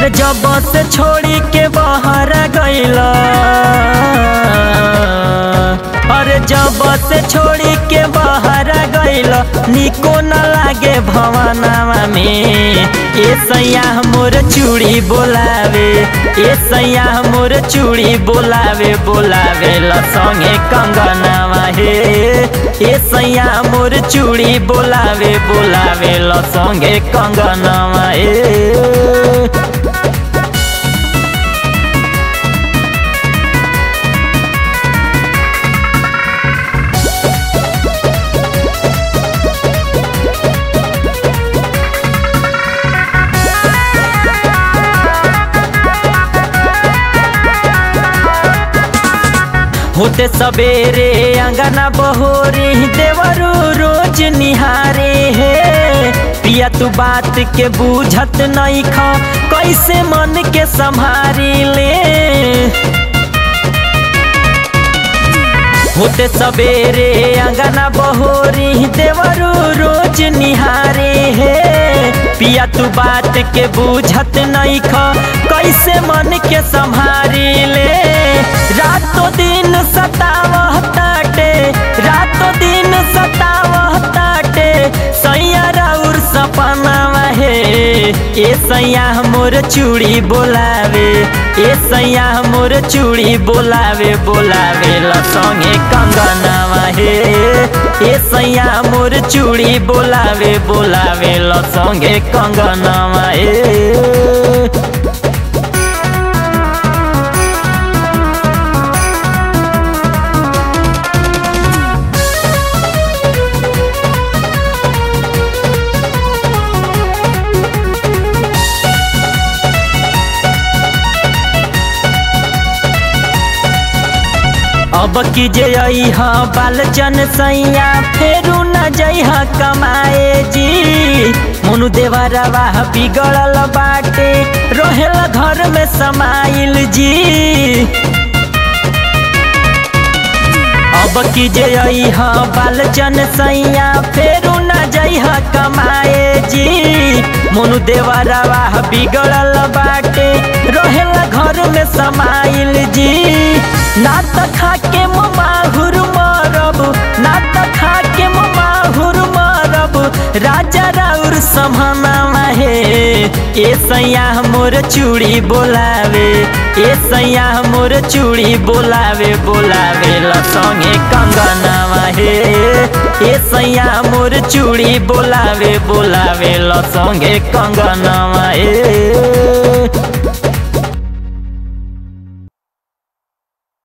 अरे जब से छोड़ी के बाहर गईला अरे जब से छोड़ी के बाहर गईला निको न लागे भवनावा में ए सैया मोर चूड़ी बोलावे ए सैया मोर चूड़ी बोलावे बोलावे ल संगे कंगनावा हे ए सैया मोर चूड़ी बोलावे बोलावे ल संगे कंगनावा हे होते सवेरे अंगना बहोरी देवरू रोज निहारे हे पिया तू बात के बूझत नहीं खा कैसे मन के संभारी ले होते सवेरे अंगना बहोरी देवरू रोज निहारे हे पिया तू बात के बूझत नहीं खा कैसे मन के संभारी ले रातों दिन सतावह ताटे रातों दिन सतावह ताटे सैया राउर सपना हे ए सैया मोर चूड़ी बोलावे ए सैया मोर चूड़ी बोलावे बोलावे ल संगे कंगनावा हे ए सैया मोर चूड़ी बोलावे बोलावे ल संगे कंगनावा हे अब की जे हा बालचन सैया फेरू न जइह कमाए जी मुनु देवरवा बिगड़ल बाटे रहेल घर में समाइल जी अब की जे हा बालचन सैया फेरू न जइह कमाए जी मुनु देवरवा बिगड़ल बाटे रहेल घर में समाइल जी ना त खा के माहुर मरब ना त खा के माहुर मरब राजा राउर समहना हे ए सैया मोर चूड़ी बोलावे ए सैया मोर चूड़ी बोलावे बोलावे ल संगे कंगनावा हे ए सैया मोर चूड़ी बोलावे बोलावे ल संगे कंगनावा हे